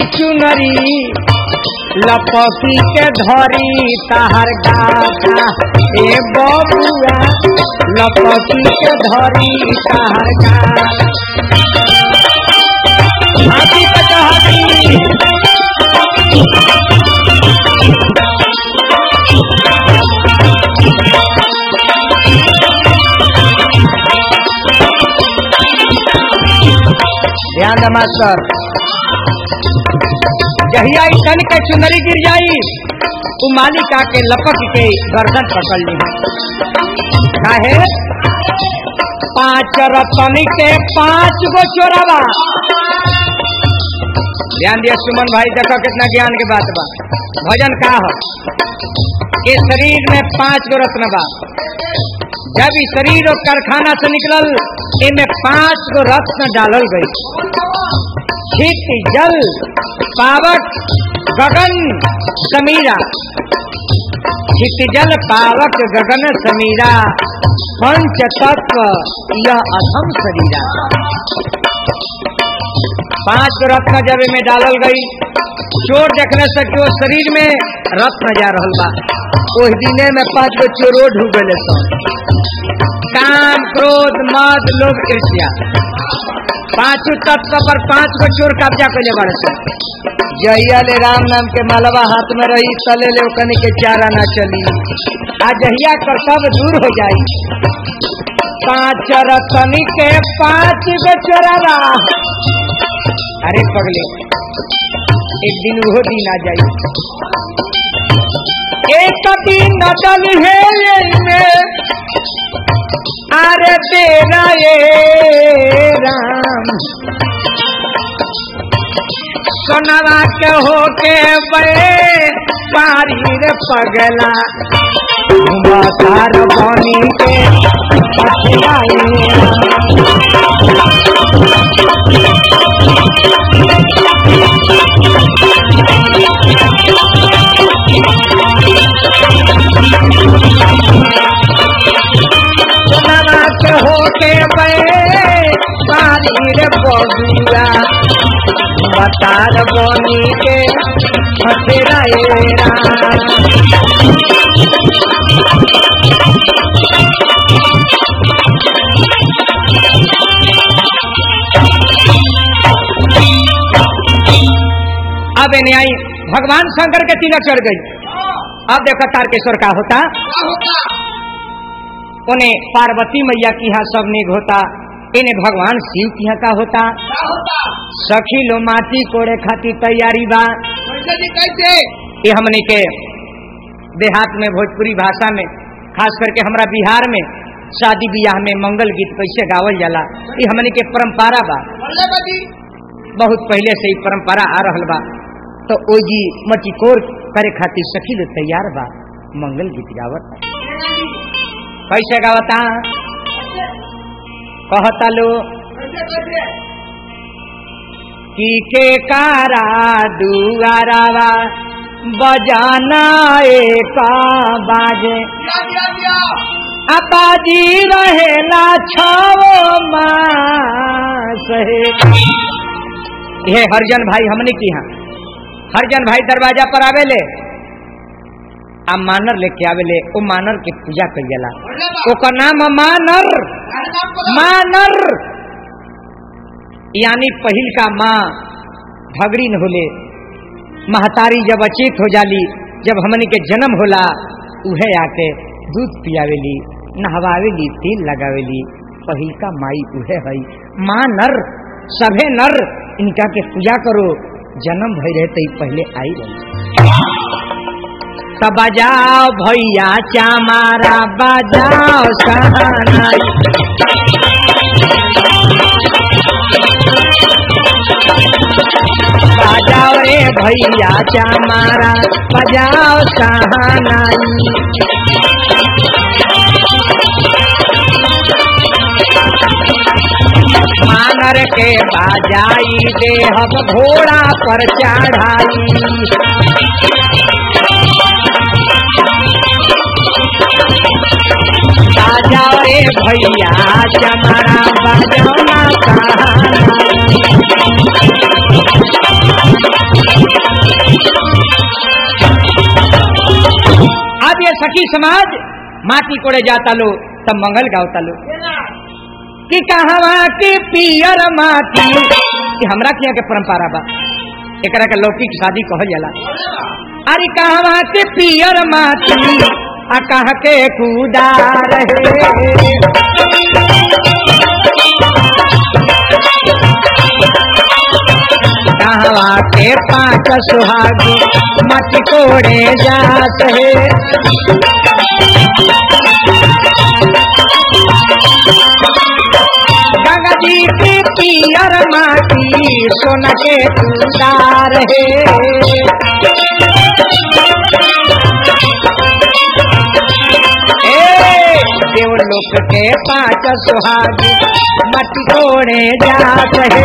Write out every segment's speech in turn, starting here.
चुनरी लपकी के धरी तहर गाता ए बबुआ लपकी के धरी तहर गाता हाथी पे तो हाथी ध्यान दे मास्टर जहिया ई तन के चुनरी गिर जाई उ मालिका के लपक के गर्दन पकड़ ली काहे पांच रतन के पांच गो चोरवा ध्यान दिया सुमन भाई देखो कितना ज्ञान की बात बा भजन का हो के शरीर में पांच गो रत्न बा जब ई शरीर और कारखाना से निकलल इनमें पांच गो रत्न डालल गई छित जल पावक गगन समीरा छित जल पावक गगन समीरा पंच तत्व यह अधम शरीरा पांच गो रत्न जब में डालल गई चोर देखने से कि वो शरीर में रत्न जा रहल बा ओहि दिने में पांच गो चोरो ढूब गए सन काम क्रोध मद लोभ ईर्ष्या पांचों तत्व पर पांच गो चोर कब्जा कैले बड़े सन जहिया ले राम नाम के मालवा हाथ में रही तले ले कनी के चारा ना चली आ जहिया कर सब दूर हो जाई पांच रतन के पांच गो चोरावा अरे पगले एक दिन वो दिन आ जाई एक दिन नदल है में अरे तेरा ये राम सोनवा के होके बड़े पारी रे पगला मतार बनी के सोनवा के होके बड़े पारी रे पगला मतार बनी के फसेरा ए राम अब इन्हें आई भगवान शंकर के तिलक चढ़ गई अब देखो तारकेश्वर का होता उन्हें पार्वती मैया की यहाँ सब निग होता इन्हें भगवान शिव की यहाँ का होता सखी लो माटी कोड़े खाती तैयारी बा कैसे जी कैसे ये हमने के देहात में भोजपुरी भाषा में खास करके हमरा बिहार में शादी ब्याह में मंगल गीत कैसे गावल जाला ये हमने के परंपरा बा बोले बाजी बहुत पहले से ही परंपरा आ रहल बा तो ओ जी मटिकोर करे खातिर सखी लोग तैयार बा मंगल गीत गावत कैसे गावता कहता लो कैसे कैसे की के कारा दुआरावा बजाना एक बाजे दिया दिया दिया अपाजी रहेला छाओ मास हे ये हरजन भाई हमने की यहाँ हरजन भाई दरवाजा पर आवेले आ मानर लेके आवेले ओ मानर के पूजा कइला बोले बा ओकर नाम है मानर अरे नाम बोलो मानर यानी पहिल का माँ भगड़ी न होले महतारी जब अचेत हो जाली जब हमनी के जन्म होला उहे आके दूध पियावेली नहवावेली तेल लगावेली पहिल का माई उहे हई माँ नर सभे नर इनका के पूजा करो जन्म भई रहते ही पहले आई रही तब बजाओ भैया चामारा बजाओ सहनाई बजाओ रे भैया चामारा बजाओ सहनाई मानर के बाजाई दे हम घोड़ा पर चढ़ाई बाजाओ रे भैया चमारा बजाना कहानी सखी समाज माटी कोड़े जाता लो तब मंगल गावता लो कि कहवा के पियर माटी कि हमरा के यहाँ के परंपरा बा एकरा के लौकिक शादी कहल जाला अरे कहवा के पियर माटी आ कह के कूदा रहे कहवा के पांच सुहागी मत कोड़े जात है गंगा जी की पियर माटी सोन के तुदार है ए, देवलोक के पांच सुहागी मत कोड़े जात है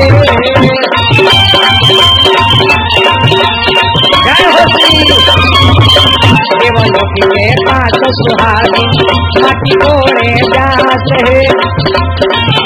जय हो श्री देवलोक के पांच सुहागी मत कोड़े जात है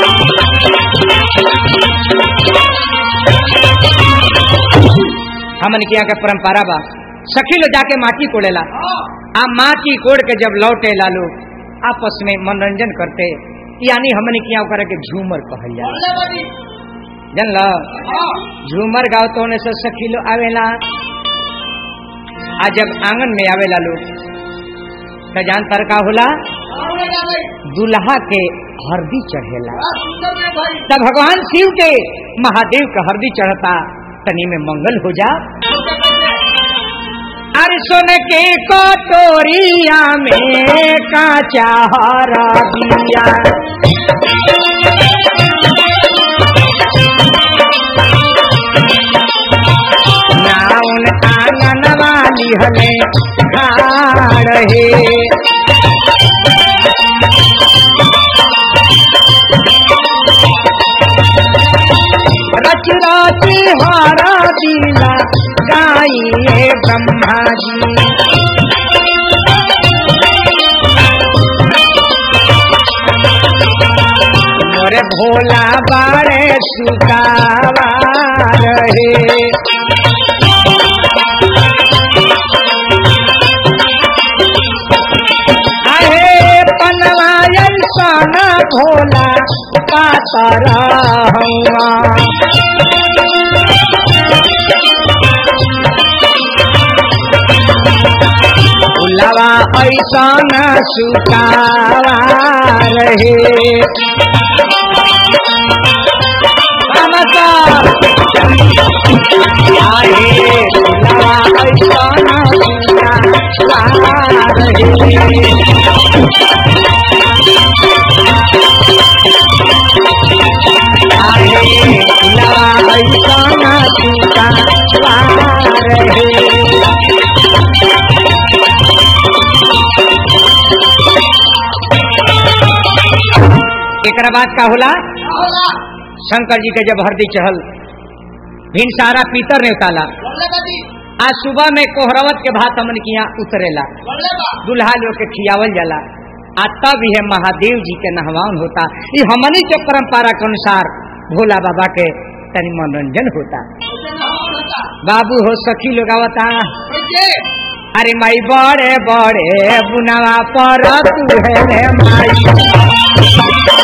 हमन के यहाँ के परंपरा बा सखी लो जाके माटी कोड़ेला आ माटी कोड़ के जब लौटे लालो आपस में मनोरंजन करते यानी हमन के यहाँ करे के झूमर कहल जाला जानल झूमर गाओ तो होने से सखी लो आवेला आ जब आंगन में आवेला लोग तो जान तर का होला दुल्हा के हरदी चढ़ेला तब भगवान शिव के महादेव का हरदी चढ़ता तनी में मंगल हो जा अरे सुन के कटोरिया में काचा हरा दिया नाउन आंगन वाली हमें खाड़ है रच रच हारा दिला गाइए ब्रह्मा जी मोरे भोला बारे सुतावा रहे आहे पनवायन साना भोला पातरा हवा भोलावा ऐसा न सुतावा रहे समता आए भोलावा ऐसा न सुतावा रहे आए भोलावा ऐसा न सुतावा रहे एकरा बाद का होला शंकर जी के जब हरदी चढ़ल भिन सारा पीतर ने उताला आज सुबह में कोहरवत के भात हमन के यहाँ उतरेला दुल्हा लोग के खियावल जाला आ तब यह महादेव जी के नहवान होता ये हमनी के परंपरा के अनुसार भोला बाबा के तनी मनोरंजन होता बाबू हो सखी लोग आवता अरे माई बड़े बड़े बुनावा पर तू है रे माई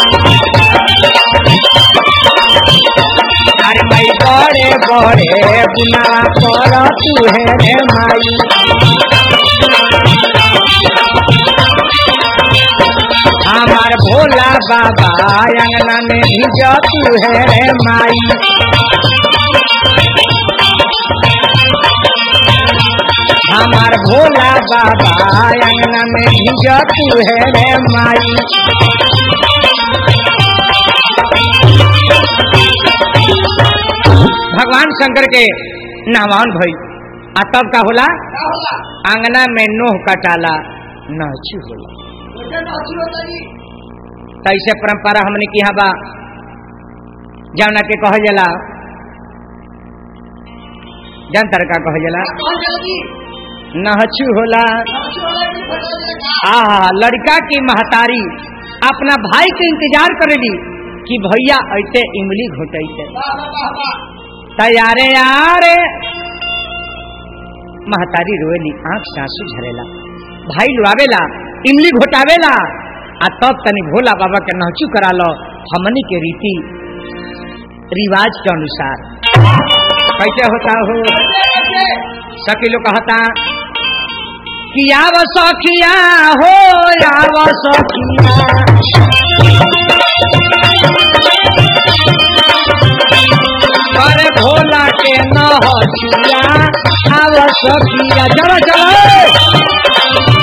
अरे माई बड़े बड़े बुनावा पर तू है रे माई हमार भोला बाबा अंगना में भिजो तू है रे माई हमार भोला बाबा अंगना में भिजो तू है रे माई भगवान शंकर के नहवान भई आ तब का होला आंगना में नोह कटाला नहचू होला तैसे परंपरा हमने की यहाँ बा जौना के कहल जाला जनतर का कहल जाला नहचू होला आ लड़का की महतारी अपना भाई के इंतजार करेली कि भैया ऐसे इमली घोटैते तैयारे यारे महतारी रोएली आंख से आंसू झरेला भाई लुआवेला इमली घोटावेला आ तब तनी भोला बाबा के नहचू करा लो हमनी के रीति रिवाज के अनुसार कैसे होता हो कैसे सखी लोग कहता कि आव सखिया हो आव सखिया अरे भोला के न हसिया आव सखिया चलो चलो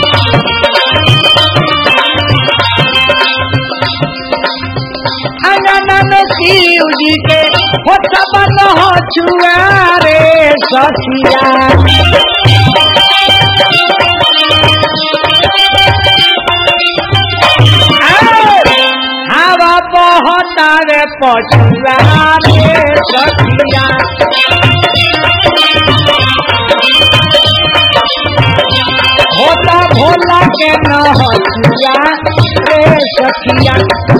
अंगन में शिव जी के हो सब न छुआ रे सखिया हवा बहता रे पछुआ रे सखिया होता भोला के न हसिया रे सखिया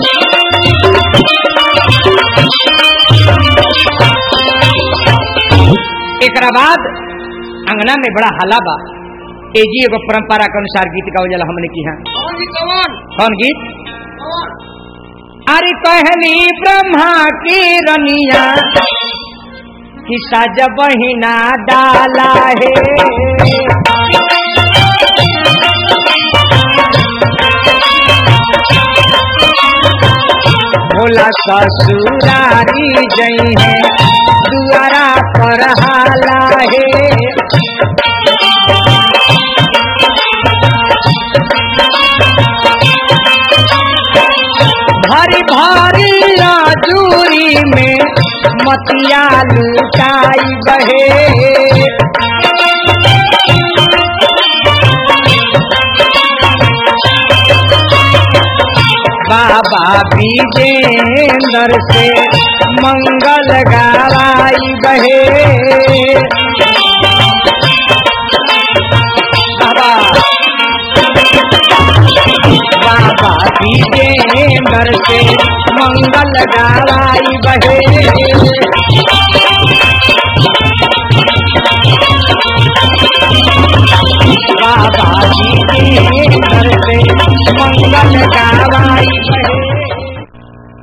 एकरा बाद अंगना में बड़ा हला बा ए जी एगो परंपरा के अनुसार गीत गावल जाला हमने की यहाँ कौन जी कौन कौन गीत कौन अरे कहली ब्रह्मा की रनिया कि सज बहिना डाला है भोला ससुरारी जई है दुआरा पर हाला है भारी भारी राजूरी में मतिया लुटाई बहे बाबा विजेंद्र से मंगल गावाई बहे बाबा बाबा विजेंद्र से मंगल गावाई बहे बाबा विजेंद्र से मंगल गा